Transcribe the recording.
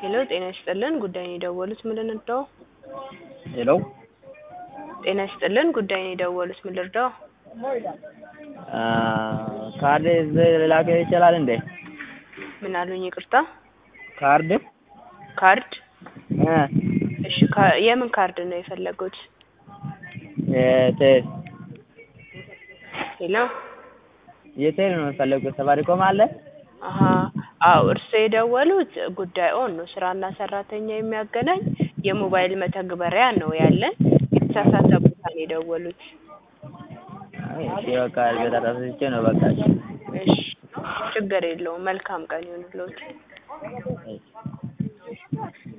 ሄሎ ጤና ይስጥልን ጉዳይን የደወሉት ምን ልርዳዎ? ሄሎ ጤና ይስጥልን ጉዳይን የደወሉት ምን ልርዳዎ? ካርድ ላክ ይችላል እንዴ? ምን አሉኝ ይቅርታ? ካርድ ካርድ እ እሺ ካ- የምን ካርድ ነው የፈለጉት? የቴል ሄሎ የቴል ነው የፈለጉት። ሳፋሪኮም አለ? አሀ አዎ እርስዎ የደወሉት ጉዳይዎን ነው ስራና ሰራተኛ የሚያገናኝ የሞባይል መተግበሪያ ነው ያለን የተሳሳተ ቦታ ነው የደወሉት። አይ እሺ በቃ ተሳስቼ ነው በቃ እሺ። እሺ ችግር የለውም መልካም ቀን ይሁንልዎት። እሺ